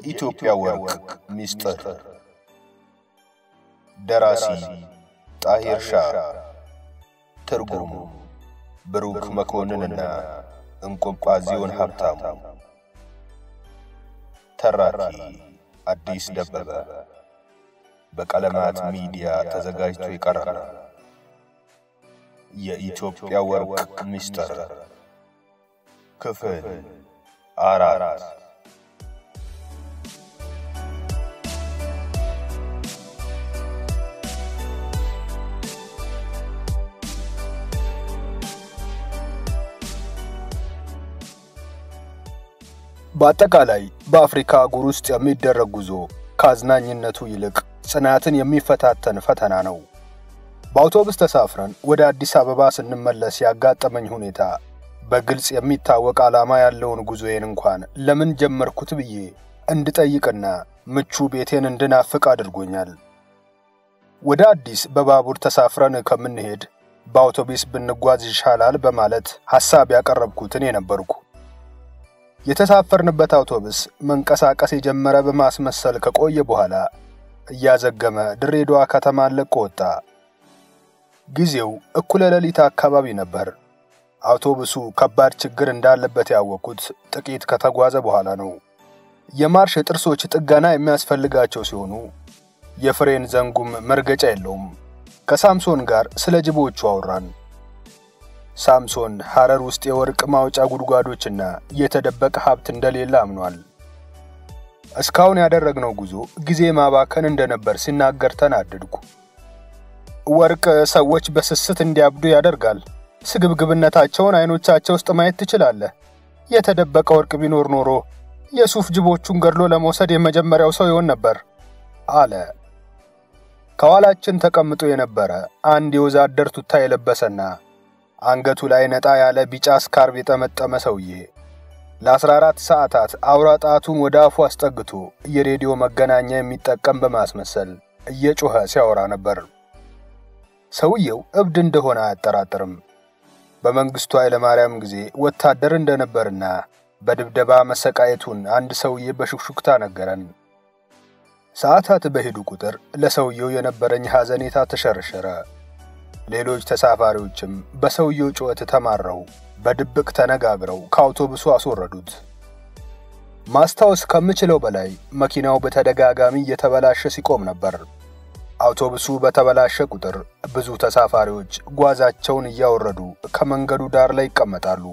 የኢትዮጵያ ወርቅ ሚስጥር ደራሲ ጣሂር ሻህ ትርጉም ብሩክ መኮንንና እንቆምቋዚዮን ሀብታሙ ተራኪ አዲስ ደበበ በቀለማት ሚዲያ ተዘጋጅቶ ይቀርባል። የኢትዮጵያ ወርቅ ሚስጥር ክፍል አራት በአጠቃላይ በአፍሪካ አህጉር ውስጥ የሚደረግ ጉዞ ከአዝናኝነቱ ይልቅ ጽናትን የሚፈታተን ፈተና ነው። በአውቶቡስ ተሳፍረን ወደ አዲስ አበባ ስንመለስ ያጋጠመኝ ሁኔታ በግልጽ የሚታወቅ ዓላማ ያለውን ጉዞዬን እንኳን ለምን ጀመርኩት ብዬ እንድጠይቅና ምቹ ቤቴን እንድናፍቅ አድርጎኛል። ወደ አዲስ በባቡር ተሳፍረን ከምንሄድ በአውቶቡስ ብንጓዝ ይሻላል በማለት ሐሳብ ያቀረብኩት እኔ ነበርኩ። የተሳፈርንበት አውቶቡስ መንቀሳቀስ የጀመረ በማስመሰል ከቆየ በኋላ እያዘገመ ድሬዳዋ ከተማን ለቆ ወጣ። ጊዜው እኩለ ሌሊት አካባቢ ነበር። አውቶቡሱ ከባድ ችግር እንዳለበት ያወቅኩት ጥቂት ከተጓዘ በኋላ ነው። የማርሽ ጥርሶች ጥገና የሚያስፈልጋቸው ሲሆኑ የፍሬን ዘንጉም መርገጫ የለውም። ከሳምሶን ጋር ስለ ጅቦቹ አወራን። ሳምሶን ሐረር ውስጥ የወርቅ ማውጫ ጉድጓዶችና የተደበቀ ሀብት እንደሌለ አምኗል። እስካሁን ያደረግነው ጉዞ ጊዜ ማባከን እንደነበር ሲናገር ተናደድኩ። ወርቅ ሰዎች በስስት እንዲያብዱ ያደርጋል። ስግብግብነታቸውን አይኖቻቸው ውስጥ ማየት ትችላለህ። የተደበቀ ወርቅ ቢኖር ኖሮ የሱፍ ጅቦቹን ገድሎ ለመውሰድ የመጀመሪያው ሰው ይሆን ነበር አለ። ከኋላችን ተቀምጦ የነበረ አንድ የወዛደር ቱታ የለበሰና አንገቱ ላይ ነጣ ያለ ቢጫ ስካርብ የጠመጠመ ሰውዬ ለ14 ሰዓታት አውራ ጣቱን ወደ አፉ አስጠግቶ የሬዲዮ መገናኛ የሚጠቀም በማስመሰል እየጮኸ ሲያወራ ነበር። ሰውየው እብድ እንደሆነ አያጠራጥርም። በመንግስቱ ኃይለማርያም ጊዜ ወታደር እንደነበርና በድብደባ መሰቃየቱን አንድ ሰውዬ በሹክሹክታ ነገረን። ሰዓታት በሄዱ ቁጥር ለሰውየው የነበረኝ ሐዘኔታ ተሸረሸረ። ሌሎች ተሳፋሪዎችም በሰውየው ጩኸት ተማረው በድብቅ ተነጋግረው ከአውቶቡሱ አስወረዱት። ማስታወስ ከምችለው በላይ መኪናው በተደጋጋሚ እየተበላሸ ሲቆም ነበር። አውቶቡሱ በተበላሸ ቁጥር ብዙ ተሳፋሪዎች ጓዛቸውን እያወረዱ ከመንገዱ ዳር ላይ ይቀመጣሉ።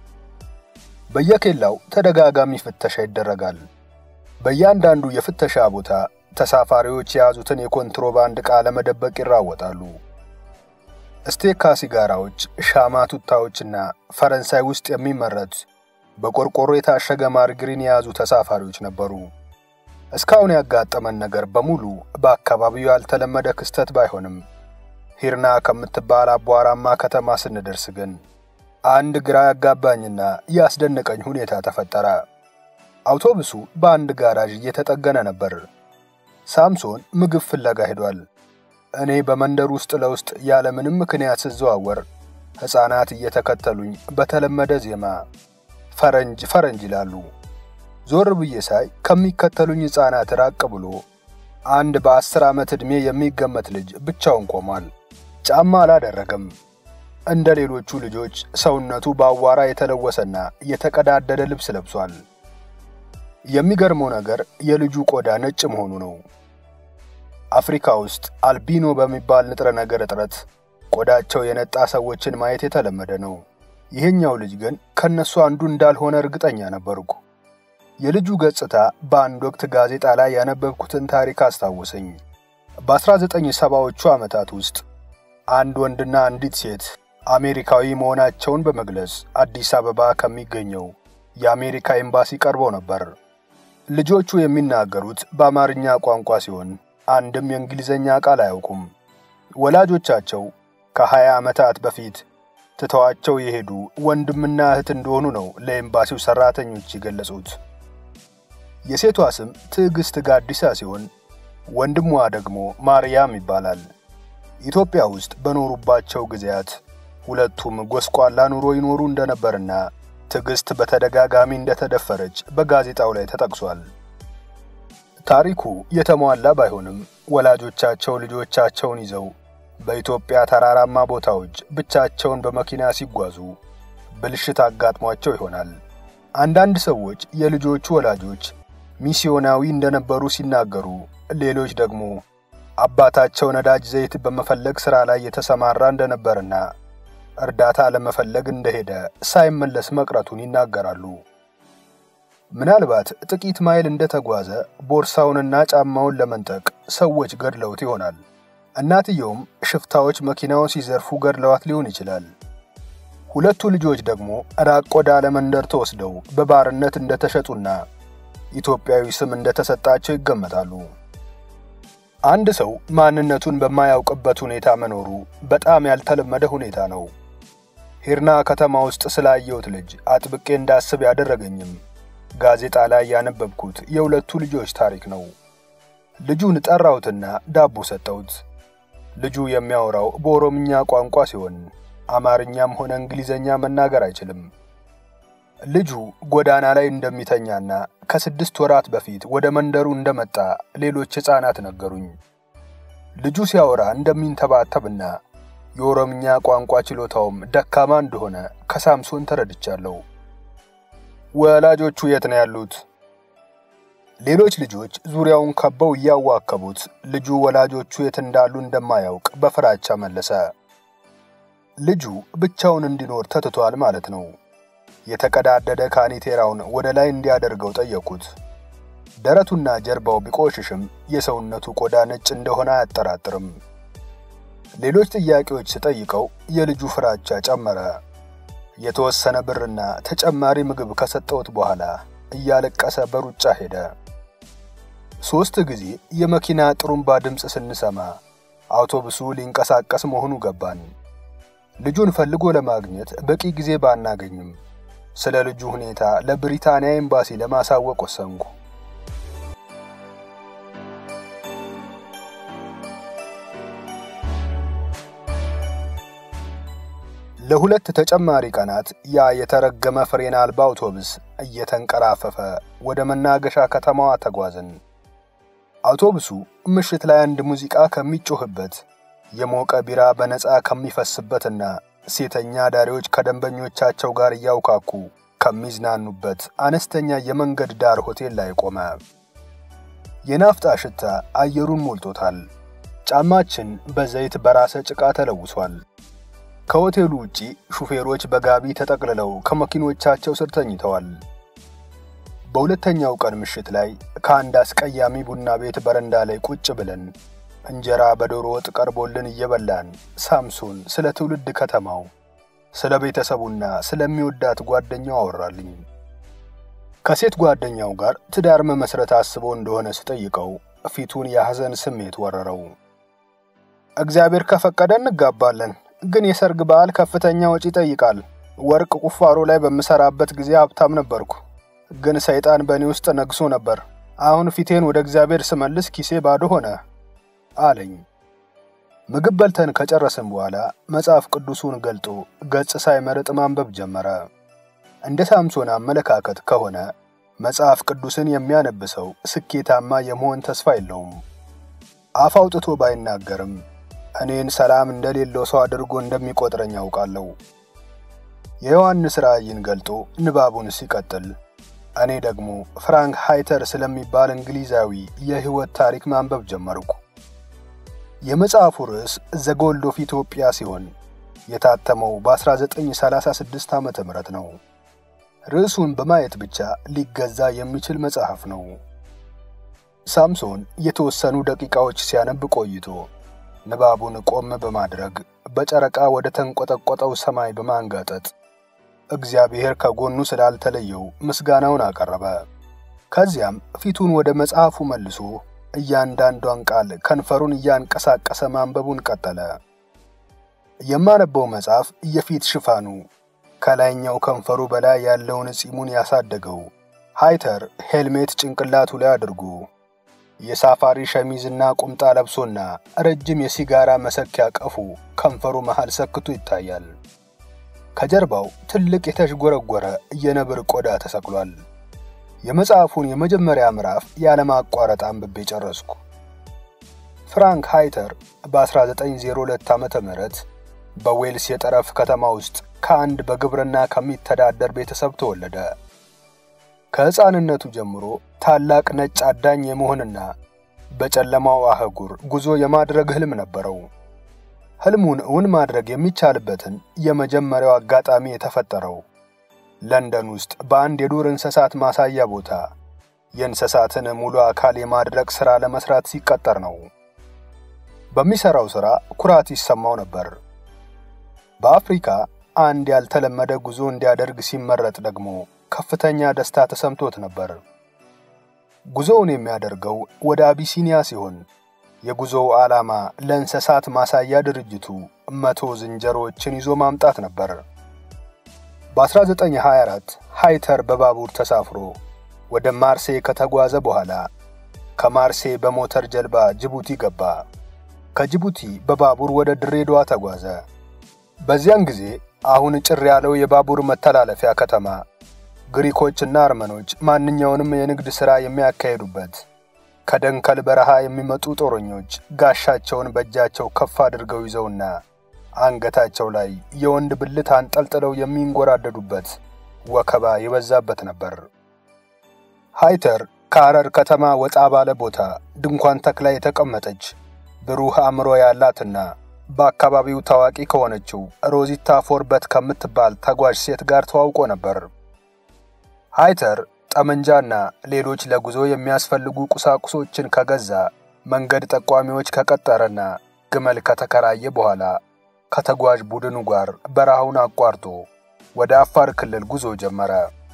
በየኬላው ተደጋጋሚ ፍተሻ ይደረጋል። በእያንዳንዱ የፍተሻ ቦታ ተሳፋሪዎች የያዙትን የኮንትሮባንድ ዕቃ ለመደበቅ ይራወጣሉ። ስቴካ ሲጋራዎች፣ ሻማ ቱታዎችና ፈረንሳይ ውስጥ የሚመረት በቆርቆሮ የታሸገ ማርግሪን የያዙ ተሳፋሪዎች ነበሩ። እስካሁን ያጋጠመን ነገር በሙሉ በአካባቢው ያልተለመደ ክስተት ባይሆንም ሂርና ከምትባል አቧራማ ከተማ ስንደርስ ግን አንድ ግራ ያጋባኝና ያስደነቀኝ ሁኔታ ተፈጠረ። አውቶቡሱ በአንድ ጋራዥ እየተጠገነ ነበር። ሳምሶን ምግብ ፍለጋ ሄዷል። እኔ በመንደር ውስጥ ለውስጥ ያለምንም ምክንያት ስዘዋወር ሕፃናት እየተከተሉኝ በተለመደ ዜማ ፈረንጅ ፈረንጅ ይላሉ። ዞር ብዬ ሳይ ከሚከተሉኝ ሕፃናት ራቅ ብሎ አንድ በአስር ዓመት ዕድሜ የሚገመት ልጅ ብቻውን ቆሟል። ጫማ አላደረገም። እንደ ሌሎቹ ልጆች ሰውነቱ በአቧራ የተለወሰና የተቀዳደደ ልብስ ለብሷል። የሚገርመው ነገር የልጁ ቆዳ ነጭ መሆኑ ነው። አፍሪካ ውስጥ አልቢኖ በሚባል ንጥረ ነገር እጥረት ቆዳቸው የነጣ ሰዎችን ማየት የተለመደ ነው። ይህኛው ልጅ ግን ከነሱ አንዱ እንዳልሆነ እርግጠኛ ነበርኩ። የልጁ ገጽታ በአንድ ወቅት ጋዜጣ ላይ ያነበብኩትን ታሪክ አስታወሰኝ። በ1970ዎቹ ዓመታት ውስጥ አንድ ወንድና አንዲት ሴት አሜሪካዊ መሆናቸውን በመግለጽ አዲስ አበባ ከሚገኘው የአሜሪካ ኤምባሲ ቀርበው ነበር። ልጆቹ የሚናገሩት በአማርኛ ቋንቋ ሲሆን አንድም የእንግሊዝኛ ቃል አያውቁም። ወላጆቻቸው ከሀያ ዓመታት በፊት ትተዋቸው የሄዱ ወንድምና እህት እንደሆኑ ነው ለኤምባሲው ሠራተኞች የገለጹት። የሴቷ ስም ትዕግሥት ጋዲሳ ሲሆን ወንድሟ ደግሞ ማርያም ይባላል። ኢትዮጵያ ውስጥ በኖሩባቸው ጊዜያት ሁለቱም ጎስቋላ ኑሮ ይኖሩ እንደነበርና ትዕግሥት በተደጋጋሚ እንደተደፈረች በጋዜጣው ላይ ተጠቅሷል። ታሪኩ የተሟላ ባይሆንም ወላጆቻቸው ልጆቻቸውን ይዘው በኢትዮጵያ ተራራማ ቦታዎች ብቻቸውን በመኪና ሲጓዙ ብልሽት አጋጥሟቸው ይሆናል። አንዳንድ ሰዎች የልጆቹ ወላጆች ሚስዮናዊ እንደነበሩ ሲናገሩ፣ ሌሎች ደግሞ አባታቸው ነዳጅ ዘይት በመፈለግ ሥራ ላይ የተሰማራ እንደነበርና እርዳታ ለመፈለግ እንደሄደ ሳይመለስ መቅረቱን ይናገራሉ። ምናልባት ጥቂት ማይል እንደተጓዘ ቦርሳውንና ጫማውን ለመንጠቅ ሰዎች ገድለውት ይሆናል። እናትየውም ሽፍታዎች መኪናውን ሲዘርፉ ገድለዋት ሊሆን ይችላል። ሁለቱ ልጆች ደግሞ ራቅ ወዳለ መንደር ተወስደው በባርነት እንደተሸጡና ኢትዮጵያዊ ስም እንደተሰጣቸው ይገመታሉ። አንድ ሰው ማንነቱን በማያውቅበት ሁኔታ መኖሩ በጣም ያልተለመደ ሁኔታ ነው። ሂርና ከተማ ውስጥ ስላየሁት ልጅ አጥብቄ እንዳስብ ያደረገኝም ጋዜጣ ላይ ያነበብኩት የሁለቱ ልጆች ታሪክ ነው። ልጁን ጠራሁትና ዳቦ ሰጠሁት። ልጁ የሚያወራው በኦሮምኛ ቋንቋ ሲሆን አማርኛም ሆነ እንግሊዘኛ መናገር አይችልም። ልጁ ጎዳና ላይ እንደሚተኛና ከስድስት ወራት በፊት ወደ መንደሩ እንደመጣ ሌሎች ሕፃናት ነገሩኝ። ልጁ ሲያወራ እንደሚንተባተብና የኦሮምኛ ቋንቋ ችሎታውም ደካማ እንደሆነ ከሳምሶን ተረድቻለሁ። ወላጆቹ የት ነው ያሉት? ሌሎች ልጆች ዙሪያውን ከበው እያዋከቡት ልጁ ወላጆቹ የት እንዳሉ እንደማያውቅ በፍራቻ መለሰ። ልጁ ብቻውን እንዲኖር ተትቷል ማለት ነው። የተቀዳደደ ካኒቴራውን ወደ ላይ እንዲያደርገው ጠየቁት። ደረቱና ጀርባው ቢቆሽሽም የሰውነቱ ቆዳ ነጭ እንደሆነ አያጠራጥርም። ሌሎች ጥያቄዎች ስጠይቀው የልጁ ፍራቻ ጨመረ። የተወሰነ ብርና ተጨማሪ ምግብ ከሰጠሁት በኋላ እያለቀሰ በሩጫ ሄደ። ሦስት ጊዜ የመኪና ጥሩምባ ድምፅ ስንሰማ አውቶቡሱ ሊንቀሳቀስ መሆኑ ገባን። ልጁን ፈልጎ ለማግኘት በቂ ጊዜ ባናገኝም ስለ ልጁ ሁኔታ ለብሪታንያ ኤምባሲ ለማሳወቅ ወሰንኩ። ለሁለት ተጨማሪ ቀናት ያ የተረገመ ፍሬን አልባ አውቶቡስ እየተንቀራፈፈ ወደ መናገሻ ከተማዋ ተጓዝን። አውቶቡሱ ምሽት ላይ አንድ ሙዚቃ ከሚጮህበት የሞቀ ቢራ በነፃ ከሚፈስበትና ሴተኛ ዳሪዎች ከደንበኞቻቸው ጋር እያውካኩ ከሚዝናኑበት አነስተኛ የመንገድ ዳር ሆቴል ላይ ቆመ። የናፍጣ ሽታ አየሩን ሞልቶታል። ጫማችን በዘይት በራሰ ጭቃ ተለውሷል። ከሆቴሉ ውጪ ሹፌሮች በጋቢ ተጠቅልለው ከመኪኖቻቸው ስር ተኝተዋል። በሁለተኛው ቀን ምሽት ላይ ከአንድ አስቀያሚ ቡና ቤት በረንዳ ላይ ቁጭ ብለን እንጀራ በዶሮ ወጥ ቀርቦልን እየበላን ሳምሶን ስለ ትውልድ ከተማው፣ ስለ ቤተሰቡና ስለሚወዳት ጓደኛው አወራልኝ። ከሴት ጓደኛው ጋር ትዳር መመስረት አስቦ እንደሆነ ስጠይቀው ፊቱን የሐዘን ስሜት ወረረው። እግዚአብሔር ከፈቀደ እንጋባለን፣ ግን የሰርግ በዓል ከፍተኛ ወጪ ይጠይቃል። ወርቅ ቁፋሮ ላይ በምሰራበት ጊዜ ሀብታም ነበርኩ፣ ግን ሰይጣን በእኔ ውስጥ ነግሶ ነበር። አሁን ፊቴን ወደ እግዚአብሔር ስመልስ ኪሴ ባዶ ሆነ አለኝ። ምግብ በልተን ከጨረስን በኋላ መጽሐፍ ቅዱሱን ገልጦ ገጽ ሳይመርጥ ማንበብ ጀመረ። እንደ ሳምሶን አመለካከት ከሆነ መጽሐፍ ቅዱስን የሚያነብ ሰው ስኬታማ የመሆን ተስፋ የለውም። አፍ አውጥቶ ባይናገርም እኔን ሰላም እንደሌለው ሰው አድርጎ እንደሚቆጥረኝ ያውቃለሁ። የዮሐንስ ራእይን ገልጦ ንባቡን ሲቀጥል እኔ ደግሞ ፍራንክ ሃይተር ስለሚባል እንግሊዛዊ የሕይወት ታሪክ ማንበብ ጀመርኩ። የመጽሐፉ ርዕስ ዘ ጎልድ ኦፍ ኢትዮጵያ ሲሆን የታተመው በ1936 ዓመተ ምህረት ነው። ርዕሱን በማየት ብቻ ሊገዛ የሚችል መጽሐፍ ነው። ሳምሶን የተወሰኑ ደቂቃዎች ሲያነብ ቆይቶ ንባቡን ቆም በማድረግ በጨረቃ ወደ ተንቆጠቆጠው ሰማይ በማንጋጠጥ እግዚአብሔር ከጎኑ ስላልተለየው ምስጋናውን አቀረበ። ከዚያም ፊቱን ወደ መጽሐፉ መልሶ እያንዳንዷን ቃል ከንፈሩን እያንቀሳቀሰ ማንበቡን ቀጠለ። የማነበው መጽሐፍ የፊት ሽፋኑ ከላይኛው ከንፈሩ በላይ ያለውን ጺሙን ያሳደገው ሃይተር ሄልሜት ጭንቅላቱ ላይ አድርጎ የሳፋሪ ሸሚዝና ቁምጣ ለብሶና ረጅም የሲጋራ መሰኪያ ቀፉ ከንፈሩ መሃል ሰክቶ ይታያል። ከጀርባው ትልቅ የተዥጎረጎረ የነብር ቆዳ ተሰቅሏል። የመጽሐፉን የመጀመሪያ ምዕራፍ ያለማቋረጥ አንብቤ ጨረስኩ። ፍራንክ ሃይተር በ1902 ዓ ም በዌልስ የጠረፍ ከተማ ውስጥ ከአንድ በግብርና ከሚተዳደር ቤተሰብ ተወለደ። ከሕፃንነቱ ጀምሮ ታላቅ ነጭ አዳኝ የመሆንና በጨለማው አህጉር ጉዞ የማድረግ ህልም ነበረው። ህልሙን እውን ማድረግ የሚቻልበትን የመጀመሪያው አጋጣሚ የተፈጠረው ለንደን ውስጥ በአንድ የዱር እንስሳት ማሳያ ቦታ የእንስሳትን ሙሉ አካል የማድረግ ሥራ ለመስራት ሲቀጠር ነው። በሚሠራው ሥራ ኩራት ይሰማው ነበር። በአፍሪካ አንድ ያልተለመደ ጉዞ እንዲያደርግ ሲመረጥ ደግሞ ከፍተኛ ደስታ ተሰምቶት ነበር። ጉዞውን የሚያደርገው ወደ አቢሲኒያ ሲሆን የጉዞው ዓላማ ለእንስሳት ማሳያ ድርጅቱ መቶ ዝንጀሮዎችን ይዞ ማምጣት ነበር። በ1924 ሃይተር በባቡር ተሳፍሮ ወደ ማርሴ ከተጓዘ በኋላ ከማርሴ በሞተር ጀልባ ጅቡቲ ገባ። ከጅቡቲ በባቡር ወደ ድሬዳዋ ተጓዘ። በዚያን ጊዜ አሁን ጭር ያለው የባቡር መተላለፊያ ከተማ ግሪኮችና አርመኖች ማንኛውንም የንግድ ሥራ የሚያካሂዱበት ከደንከል በረሃ የሚመጡ ጦረኞች ጋሻቸውን በእጃቸው ከፍ አድርገው ይዘውና አንገታቸው ላይ የወንድ ብልት አንጠልጥለው የሚንጎራደዱበት ወከባ የበዛበት ነበር። ሃይተር ከሐረር ከተማ ወጣ ባለ ቦታ ድንኳን ተክላ የተቀመጠች ብሩህ አእምሮ ያላትና በአካባቢው ታዋቂ ከሆነችው ሮዚታ ፎርበት ከምትባል ተጓዥ ሴት ጋር ተዋውቆ ነበር። ሃይተር ጠመንጃና ሌሎች ለጉዞ የሚያስፈልጉ ቁሳቁሶችን ከገዛ፣ መንገድ ጠቋሚዎች ከቀጠረና ግመል ከተከራየ በኋላ ከተጓዥ ቡድኑ ጋር በረሃውን አቋርጦ ወደ አፋር ክልል ጉዞ ጀመረ።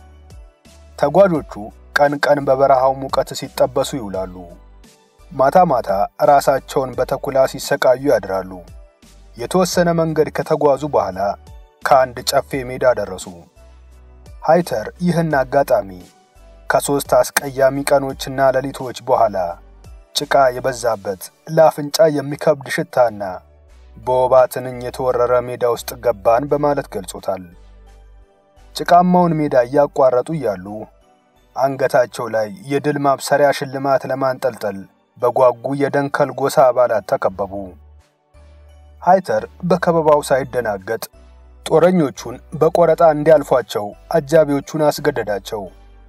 ተጓዦቹ ቀን ቀን በበረሃው ሙቀት ሲጠበሱ ይውላሉ። ማታ ማታ ራሳቸውን በተኩላ ሲሰቃዩ ያድራሉ። የተወሰነ መንገድ ከተጓዙ በኋላ ከአንድ ጨፌ ሜዳ ደረሱ። ሃይተር ይህን አጋጣሚ ከሦስት አስቀያሚ ቀኖችና ሌሊቶች በኋላ ጭቃ የበዛበት ለአፍንጫ የሚከብድ ሽታና በወባ ትንኝ የተወረረ ሜዳ ውስጥ ገባን በማለት ገልጾታል። ጭቃማውን ሜዳ እያቋረጡ እያሉ አንገታቸው ላይ የድል ማብሰሪያ ሽልማት ለማንጠልጠል በጓጉ የደንከል ጎሳ አባላት ተከበቡ። ሃይተር በከበባው ሳይደናገጥ ጦረኞቹን በቆረጣ እንዲያልፏቸው አጃቢዎቹን አስገደዳቸው።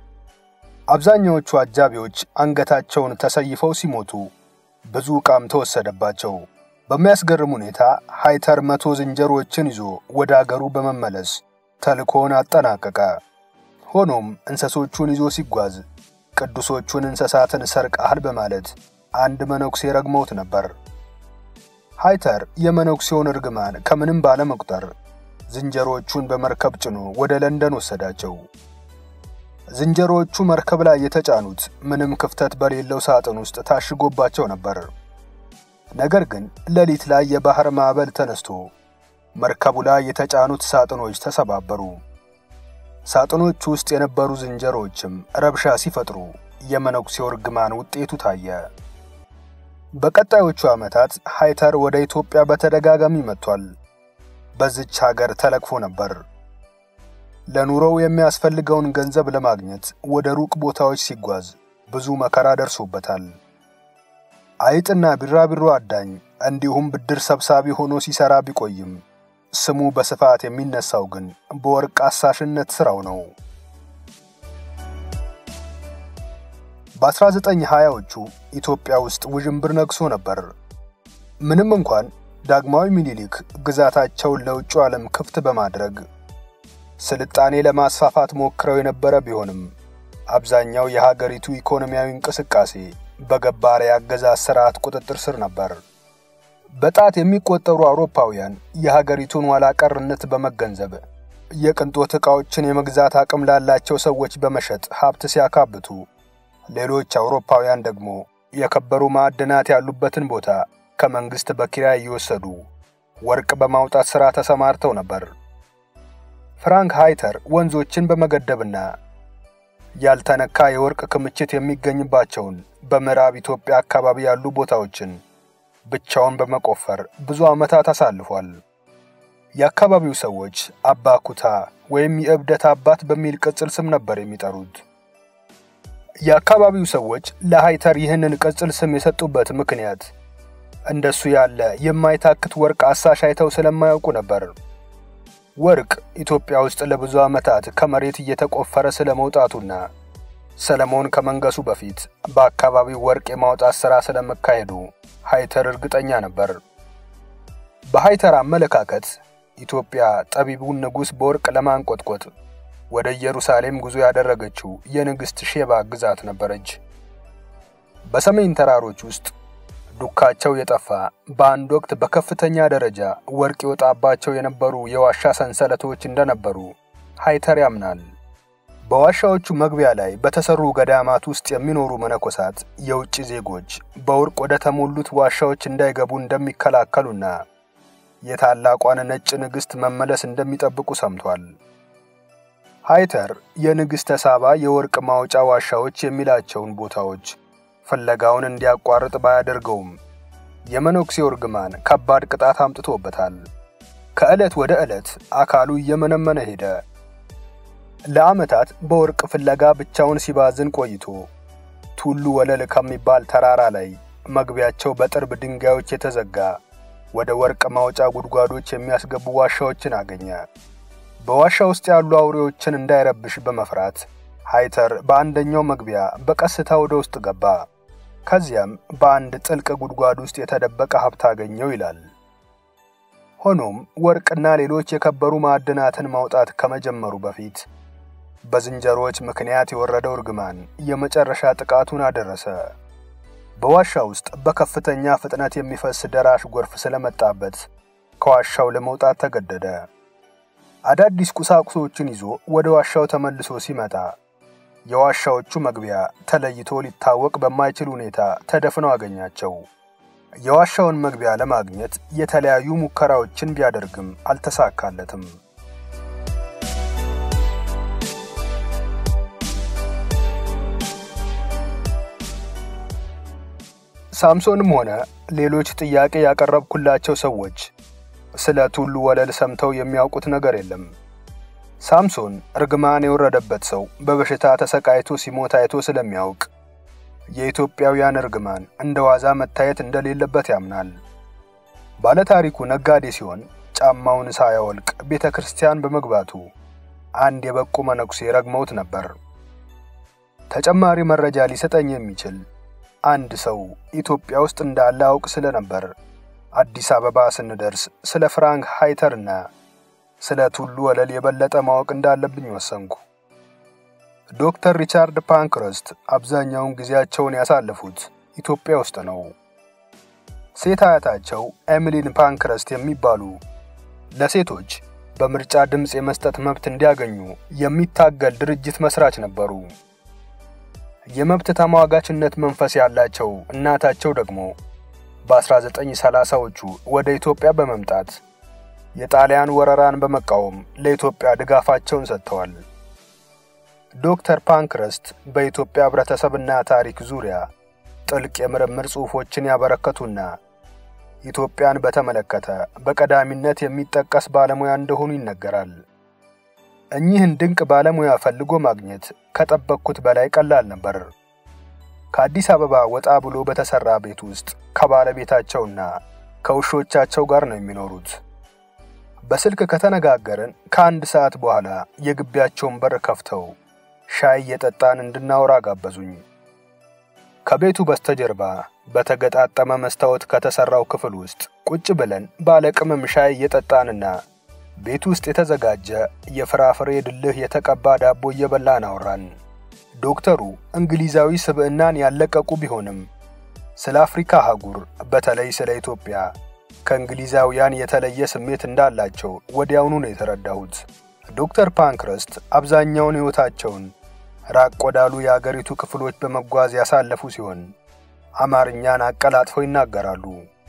አብዛኛዎቹ አጃቢዎች አንገታቸውን ተሰይፈው ሲሞቱ ብዙ ዕቃም ተወሰደባቸው። በሚያስገርም ሁኔታ ሃይተር መቶ ዝንጀሮዎችን ይዞ ወደ አገሩ በመመለስ ተልእኮውን አጠናቀቀ። ሆኖም እንስሶቹን ይዞ ሲጓዝ ቅዱሶቹን እንስሳትን ሰርቀሃል በማለት አንድ መነኩሴ ረግመውት ነበር። ሃይተር የመነኩሴውን እርግማን ከምንም ባለመቁጠር ዝንጀሮዎቹን በመርከብ ጭኖ ወደ ለንደን ወሰዳቸው። ዝንጀሮዎቹ መርከብ ላይ የተጫኑት ምንም ክፍተት በሌለው ሳጥን ውስጥ ታሽጎባቸው ነበር። ነገር ግን ሌሊት ላይ የባህር ማዕበል ተነስቶ መርከቡ ላይ የተጫኑት ሳጥኖች ተሰባበሩ። ሳጥኖቹ ውስጥ የነበሩ ዝንጀሮዎችም ረብሻ ሲፈጥሩ የመነኩሴው እርግማን ውጤቱ ታየ። በቀጣዮቹ ዓመታት ሃይተር ወደ ኢትዮጵያ በተደጋጋሚ መጥቷል። በዚች ሀገር ተለክፎ ነበር። ለኑሮው የሚያስፈልገውን ገንዘብ ለማግኘት ወደ ሩቅ ቦታዎች ሲጓዝ ብዙ መከራ ደርሶበታል። አይጥና ቢራቢሮ አዳኝ እንዲሁም ብድር ሰብሳቢ ሆኖ ሲሰራ ቢቆይም ስሙ በስፋት የሚነሳው ግን በወርቅ አሳሽነት ሥራው ነው። በ1920ዎቹ ኢትዮጵያ ውስጥ ውዥንብር ነግሶ ነበር። ምንም እንኳን ዳግማዊ ምኒልክ ግዛታቸውን ለውጭ ዓለም ክፍት በማድረግ ስልጣኔ ለማስፋፋት ሞክረው የነበረ ቢሆንም አብዛኛው የሀገሪቱ ኢኮኖሚያዊ እንቅስቃሴ በገባር የአገዛዝ ሥርዓት ቁጥጥር ስር ነበር። በጣት የሚቆጠሩ አውሮፓውያን የሀገሪቱን ኋላ ቀርነት በመገንዘብ የቅንጦት ዕቃዎችን የመግዛት አቅም ላላቸው ሰዎች በመሸጥ ሀብት ሲያካብቱ፣ ሌሎች አውሮፓውያን ደግሞ የከበሩ ማዕድናት ያሉበትን ቦታ ከመንግሥት በኪራይ እየወሰዱ ወርቅ በማውጣት ሥራ ተሰማርተው ነበር። ፍራንክ ሃይተር ወንዞችን በመገደብና ያልተነካ የወርቅ ክምችት የሚገኝባቸውን በምዕራብ ኢትዮጵያ አካባቢ ያሉ ቦታዎችን ብቻውን በመቆፈር ብዙ ዓመታት አሳልፏል። የአካባቢው ሰዎች አባ ኩታ ወይም የእብደት አባት በሚል ቅጽል ስም ነበር የሚጠሩት። የአካባቢው ሰዎች ለሃይተር ይህንን ቅጽል ስም የሰጡበት ምክንያት እንደሱ ያለ የማይታክት ወርቅ አሳሽ አይተው ስለማያውቁ ነበር። ወርቅ ኢትዮጵያ ውስጥ ለብዙ ዓመታት ከመሬት እየተቆፈረ ስለ መውጣቱና ሰለሞን ከመንገሱ በፊት በአካባቢው ወርቅ የማውጣት ሥራ ስለመካሄዱ ሃይተር እርግጠኛ ነበር። በሃይተር አመለካከት ኢትዮጵያ ጠቢቡን ንጉሥ በወርቅ ለማንቆጥቆጥ ወደ ኢየሩሳሌም ጉዞ ያደረገችው የንግሥት ሼባ ግዛት ነበረች። በሰሜን ተራሮች ውስጥ ዱካቸው የጠፋ በአንድ ወቅት በከፍተኛ ደረጃ ወርቅ ይወጣባቸው የነበሩ የዋሻ ሰንሰለቶች እንደነበሩ ሃይተር ያምናል። በዋሻዎቹ መግቢያ ላይ በተሰሩ ገዳማት ውስጥ የሚኖሩ መነኮሳት የውጭ ዜጎች በወርቅ ወደ ተሞሉት ዋሻዎች እንዳይገቡ እንደሚከላከሉና የታላቋን ነጭ ንግሥት መመለስ እንደሚጠብቁ ሰምቷል። ሃይተር የንግሥተ ሳባ የወርቅ ማውጫ ዋሻዎች የሚላቸውን ቦታዎች ፍለጋውን እንዲያቋርጥ ባያደርገውም የመነኩሴው እርግማን ከባድ ቅጣት አምጥቶበታል። ከዕለት ወደ ዕለት አካሉ እየመነመነ ሄደ። ለዓመታት በወርቅ ፍለጋ ብቻውን ሲባዝን ቆይቶ ቱሉ ወለል ከሚባል ተራራ ላይ መግቢያቸው በጥርብ ድንጋዮች የተዘጋ ወደ ወርቅ ማውጫ ጉድጓዶች የሚያስገቡ ዋሻዎችን አገኘ። በዋሻ ውስጥ ያሉ አውሬዎችን እንዳይረብሽ በመፍራት ሃይተር በአንደኛው መግቢያ በቀስታ ወደ ውስጥ ገባ። ከዚያም በአንድ ጥልቅ ጉድጓድ ውስጥ የተደበቀ ሀብት አገኘው ይላል። ሆኖም ወርቅና ሌሎች የከበሩ ማዕድናትን ማውጣት ከመጀመሩ በፊት በዝንጀሮዎች ምክንያት የወረደው እርግማን የመጨረሻ ጥቃቱን አደረሰ። በዋሻ ውስጥ በከፍተኛ ፍጥነት የሚፈስ ደራሽ ጎርፍ ስለመጣበት ከዋሻው ለመውጣት ተገደደ። አዳዲስ ቁሳቁሶችን ይዞ ወደ ዋሻው ተመልሶ ሲመጣ የዋሻዎቹ መግቢያ ተለይቶ ሊታወቅ በማይችል ሁኔታ ተደፍነው አገኛቸው። የዋሻውን መግቢያ ለማግኘት የተለያዩ ሙከራዎችን ቢያደርግም አልተሳካለትም። ሳምሶንም ሆነ ሌሎች ጥያቄ ያቀረብኩላቸው ሰዎች ስለ ቱሉ ወለል ሰምተው የሚያውቁት ነገር የለም። ሳምሶን እርግማን የወረደበት ሰው በበሽታ ተሰቃይቶ ሲሞት አይቶ ስለሚያውቅ የኢትዮጵያውያን እርግማን እንደ ዋዛ መታየት እንደሌለበት ያምናል። ባለታሪኩ ነጋዴ ሲሆን ጫማውን ሳያወልቅ ቤተ ክርስቲያን በመግባቱ አንድ የበቁ መነኩሴ ረግመውት ነበር። ተጨማሪ መረጃ ሊሰጠኝ የሚችል አንድ ሰው ኢትዮጵያ ውስጥ እንዳለ አውቅ ስለነበር አዲስ አበባ ስንደርስ ስለ ፍራንክ ሃይተርና ስለ ቱሉ ወለል የበለጠ ማወቅ እንዳለብኝ ወሰንኩ። ዶክተር ሪቻርድ ፓንክረስት አብዛኛውን ጊዜያቸውን ያሳለፉት ኢትዮጵያ ውስጥ ነው። ሴት አያታቸው ኤሚሊን ፓንክረስት የሚባሉ ለሴቶች በምርጫ ድምፅ የመስጠት መብት እንዲያገኙ የሚታገል ድርጅት መስራች ነበሩ። የመብት ተሟጋችነት መንፈስ ያላቸው እናታቸው ደግሞ በ1930ዎቹ ወደ ኢትዮጵያ በመምጣት የጣሊያን ወረራን በመቃወም ለኢትዮጵያ ድጋፋቸውን ሰጥተዋል። ዶክተር ፓንክረስት በኢትዮጵያ ሕብረተሰብና ታሪክ ዙሪያ ጥልቅ የምርምር ጽሑፎችን ያበረከቱና ኢትዮጵያን በተመለከተ በቀዳሚነት የሚጠቀስ ባለሙያ እንደሆኑ ይነገራል። እኚህን ድንቅ ባለሙያ ፈልጎ ማግኘት ከጠበቅኩት በላይ ቀላል ነበር። ከአዲስ አበባ ወጣ ብሎ በተሰራ ቤት ውስጥ ከባለቤታቸውና ከውሾቻቸው ጋር ነው የሚኖሩት። በስልክ ከተነጋገርን ከአንድ ሰዓት በኋላ የግቢያቸውን በር ከፍተው ሻይ እየጠጣን እንድናወራ ጋበዙኝ። ከቤቱ በስተጀርባ በተገጣጠመ መስታወት ከተሰራው ክፍል ውስጥ ቁጭ ብለን ባለቅመም ሻይ እየጠጣንና ቤት ውስጥ የተዘጋጀ የፍራፍሬ ድልህ የተቀባ ዳቦ እየበላን አወራን። ዶክተሩ እንግሊዛዊ ስብዕናን ያለቀቁ ቢሆንም ስለ አፍሪካ አህጉር በተለይ ስለ ኢትዮጵያ ከእንግሊዛውያን የተለየ ስሜት እንዳላቸው ወዲያውኑ ነው የተረዳሁት። ዶክተር ፓንክረስት አብዛኛውን ሕይወታቸውን ራቅ ወዳሉ የአገሪቱ ክፍሎች በመጓዝ ያሳለፉ ሲሆን አማርኛን አቀላጥፈው ይናገራሉ።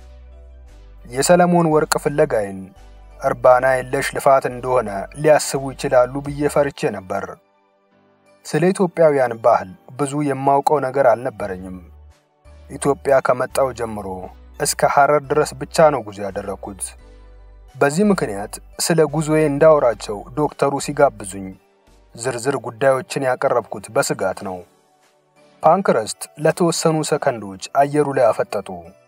የሰለሞን ወርቅ ፍለጋዬን እርባና የለሽ ልፋት እንደሆነ ሊያስቡ ይችላሉ ብዬ ፈርቼ ነበር። ስለ ኢትዮጵያውያን ባህል ብዙ የማውቀው ነገር አልነበረኝም። ኢትዮጵያ ከመጣው ጀምሮ እስከ ሐረር ድረስ ብቻ ነው ጉዞ ያደረግኩት። በዚህ ምክንያት ስለ ጉዞዬ እንዳወራቸው ዶክተሩ ሲጋብዙኝ ዝርዝር ጉዳዮችን ያቀረብኩት በስጋት ነው። ፓንክረስት ለተወሰኑ ሰከንዶች አየሩ ላይ አፈጠጡ።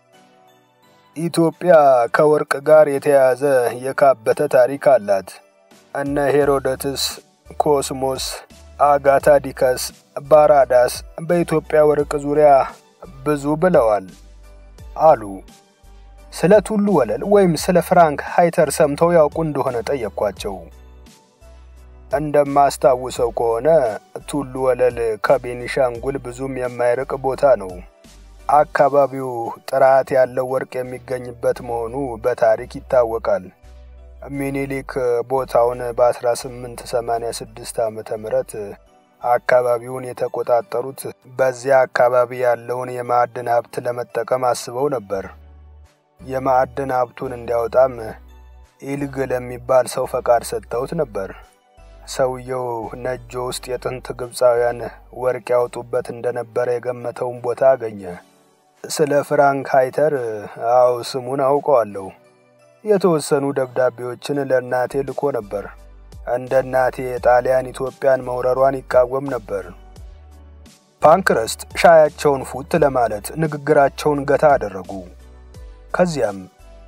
ኢትዮጵያ ከወርቅ ጋር የተያያዘ የካበተ ታሪክ አላት። እነ ሄሮዶትስ፣ ኮስሞስ፣ አጋታ ዲከስ፣ ባራዳስ በኢትዮጵያ ወርቅ ዙሪያ ብዙ ብለዋል አሉ። ስለ ቱሉ ወለል ወይም ስለ ፍራንክ ሃይተር ሰምተው ያውቁ እንደሆነ ጠየቅኳቸው። እንደማስታውሰው ከሆነ ቱሉ ወለል ከቤኒሻንጉል ብዙም የማይርቅ ቦታ ነው። አካባቢው ጥራት ያለው ወርቅ የሚገኝበት መሆኑ በታሪክ ይታወቃል። ሚኒሊክ ቦታውን በ1886 ዓመተ ምህረት አካባቢውን የተቆጣጠሩት በዚያ አካባቢ ያለውን የማዕድን ሀብት ለመጠቀም አስበው ነበር። የማዕድን ሀብቱን እንዲያወጣም ኢልግ ለሚባል ሰው ፈቃድ ሰጥተውት ነበር። ሰውየው ነጆ ውስጥ የጥንት ግብፃውያን ወርቅ ያወጡበት እንደነበረ የገመተውን ቦታ አገኘ። ስለ ፍራንክ ሃይተር አው ስሙን አውቀዋለሁ። የተወሰኑ ደብዳቤዎችን ለእናቴ ልኮ ነበር። እንደ እናቴ ጣሊያን ኢትዮጵያን መውረሯን ይቃወም ነበር። ፓንክረስት ሻያቸውን ፉት ለማለት ንግግራቸውን ገታ አደረጉ። ከዚያም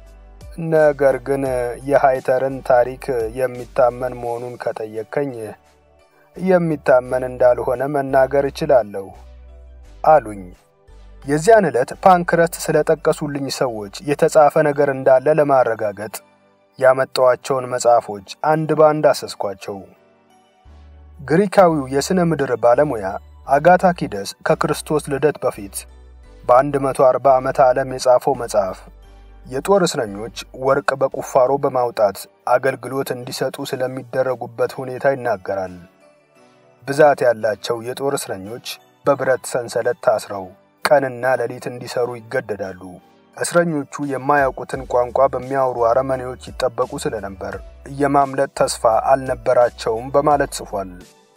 ነገር ግን የሃይተርን ታሪክ የሚታመን መሆኑን ከጠየቀኝ የሚታመን እንዳልሆነ መናገር እችላለሁ አሉኝ። የዚያን ዕለት ፓንክረስት ስለጠቀሱልኝ ሰዎች የተጻፈ ነገር እንዳለ ለማረጋገጥ ያመጣዋቸውን መጽሐፎች አንድ ባንድ አሰስኳቸው። ግሪካዊው የሥነ ምድር ባለሙያ አጋታኪደስ ከክርስቶስ ልደት በፊት በ140 ዓመተ ዓለም የጻፈው መጽሐፍ የጦር እስረኞች ወርቅ በቁፋሮ በማውጣት አገልግሎት እንዲሰጡ ስለሚደረጉበት ሁኔታ ይናገራል። ብዛት ያላቸው የጦር እስረኞች በብረት ሰንሰለት ታስረው ቀንና ሌሊት እንዲሰሩ ይገደዳሉ። እስረኞቹ የማያውቁትን ቋንቋ በሚያወሩ አረመኔዎች ይጠበቁ ስለነበር የማምለጥ ተስፋ አልነበራቸውም በማለት ጽፏል።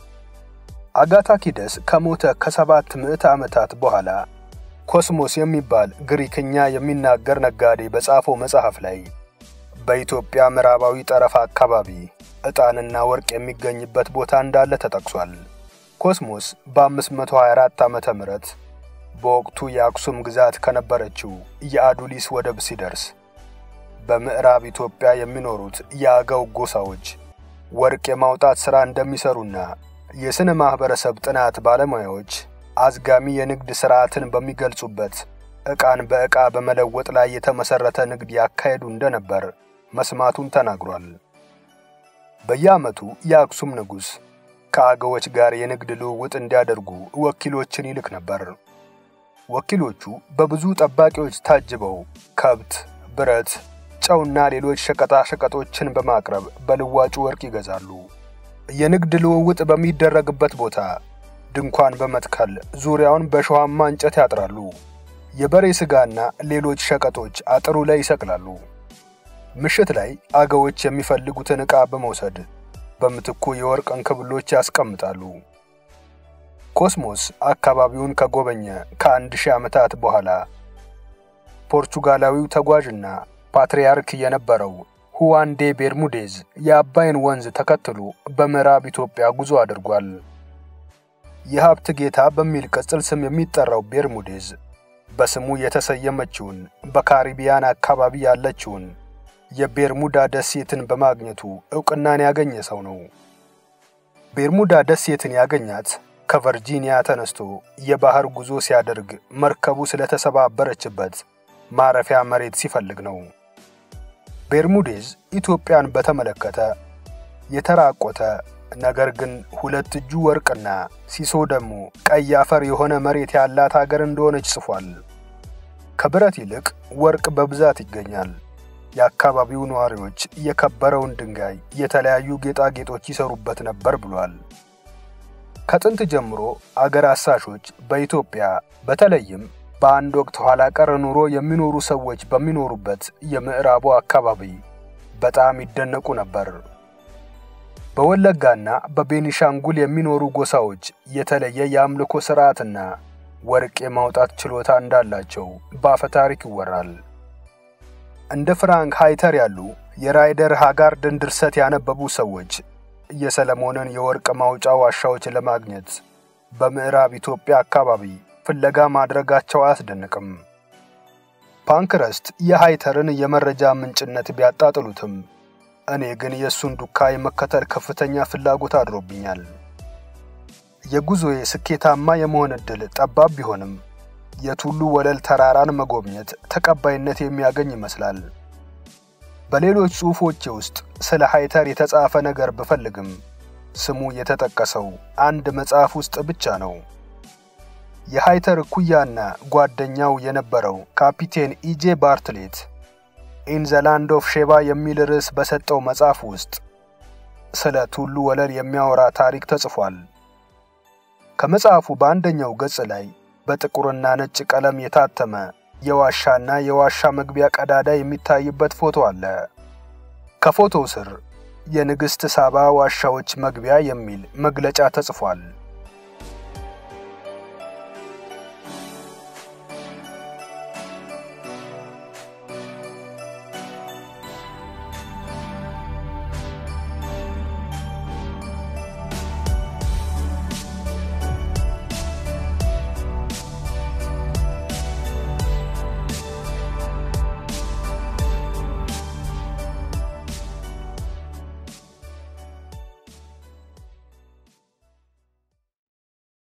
አጋታኪደስ ከሞተ ከሰባት ምዕተ ዓመታት በኋላ ኮስሞስ የሚባል ግሪክኛ የሚናገር ነጋዴ በጻፈው መጽሐፍ ላይ በኢትዮጵያ ምዕራባዊ ጠረፍ አካባቢ ዕጣንና ወርቅ የሚገኝበት ቦታ እንዳለ ተጠቅሷል። ኮስሞስ በ524 ዓመተ ምህረት በወቅቱ የአክሱም ግዛት ከነበረችው የአዱሊስ ወደብ ሲደርስ በምዕራብ ኢትዮጵያ የሚኖሩት የአገው ጎሳዎች ወርቅ የማውጣት ሥራ እንደሚሰሩና የሥነ ማኅበረሰብ ጥናት ባለሙያዎች አዝጋሚ የንግድ ሥርዓትን በሚገልጹበት ዕቃን በዕቃ በመለወጥ ላይ የተመሠረተ ንግድ ያካሄዱ እንደነበር መስማቱን ተናግሯል። በየዓመቱ የአክሱም ንጉሥ ከአገዎች ጋር የንግድ ልውውጥ እንዲያደርጉ ወኪሎችን ይልክ ነበር። ወኪሎቹ በብዙ ጠባቂዎች ታጅበው ከብት፣ ብረት፣ ጨውና ሌሎች ሸቀጣ ሸቀጦችን በማቅረብ በልዋጩ ወርቅ ይገዛሉ። የንግድ ልውውጥ በሚደረግበት ቦታ ድንኳን በመትከል ዙሪያውን በሸዋማ እንጨት ያጥራሉ። የበሬ ሥጋና ሌሎች ሸቀጦች አጥሩ ላይ ይሰቅላሉ። ምሽት ላይ አገዎች የሚፈልጉትን ዕቃ በመውሰድ በምትኩ የወርቅ እንክብሎች ያስቀምጣሉ። ኮስሞስ አካባቢውን ከጎበኘ ከአንድ ሺህ ዓመታት በኋላ ፖርቹጋላዊው ተጓዥና ፓትርያርክ የነበረው ሁዋን ዴ ቤርሙዴዝ የአባይን ወንዝ ተከትሎ በምዕራብ ኢትዮጵያ ጉዞ አድርጓል። የሀብት ጌታ በሚል ቅጽል ስም የሚጠራው ቤርሙዴዝ በስሙ የተሰየመችውን በካሪቢያን አካባቢ ያለችውን የቤርሙዳ ደሴትን በማግኘቱ ዕውቅናን ያገኘ ሰው ነው። ቤርሙዳ ደሴትን ያገኛት ከቨርጂኒያ ተነስቶ የባህር ጉዞ ሲያደርግ መርከቡ ስለተሰባበረችበት ማረፊያ መሬት ሲፈልግ ነው። ቤርሙዴዝ ኢትዮጵያን በተመለከተ የተራቆተ ነገር ግን ሁለት እጁ ወርቅና ሲሶ ደግሞ ቀይ አፈር የሆነ መሬት ያላት አገር እንደሆነች ጽፏል። ከብረት ይልቅ ወርቅ በብዛት ይገኛል። የአካባቢው ነዋሪዎች የከበረውን ድንጋይ የተለያዩ ጌጣጌጦች ይሰሩበት ነበር ብሏል። ከጥንት ጀምሮ አገር አሳሾች በኢትዮጵያ በተለይም በአንድ ወቅት ኋላ ቀር ኑሮ የሚኖሩ ሰዎች በሚኖሩበት የምዕራቡ አካባቢ በጣም ይደነቁ ነበር። በወለጋና በቤኒሻንጉል የሚኖሩ ጎሳዎች የተለየ የአምልኮ ሥርዓትና ወርቅ የማውጣት ችሎታ እንዳላቸው በአፈ ታሪክ ይወራል። እንደ ፍራንክ ሃይተር ያሉ የራይደር ሃጋርድን ድርሰት ያነበቡ ሰዎች የሰለሞንን የወርቅ ማውጫ ዋሻዎች ለማግኘት በምዕራብ ኢትዮጵያ አካባቢ ፍለጋ ማድረጋቸው አያስደንቅም። ፓንክረስት የሃይተርን የመረጃ ምንጭነት ቢያጣጥሉትም እኔ ግን የእሱን ዱካ የመከተል ከፍተኛ ፍላጎት አድሮብኛል። የጉዞዬ ስኬታማ የመሆን ዕድል ጠባብ ቢሆንም የቱሉ ወለል ተራራን መጎብኘት ተቀባይነት የሚያገኝ ይመስላል። በሌሎች ጽሑፎቼ ውስጥ ስለ ሃይተር የተጻፈ ነገር ብፈልግም ስሙ የተጠቀሰው አንድ መጽሐፍ ውስጥ ብቻ ነው። የሃይተር እኩያና ጓደኛው የነበረው ካፒቴን ኢጄ ባርትሌት ኢን ዘ ላንድ ኦፍ ሼባ የሚል ርዕስ በሰጠው መጽሐፍ ውስጥ ስለ ቱሉ ወለል የሚያወራ ታሪክ ተጽፏል። ከመጽሐፉ በአንደኛው ገጽ ላይ በጥቁርና ነጭ ቀለም የታተመ የዋሻና የዋሻ መግቢያ ቀዳዳ የሚታይበት ፎቶ አለ። ከፎቶው ስር የንግሥት ሳባ ዋሻዎች መግቢያ የሚል መግለጫ ተጽፏል።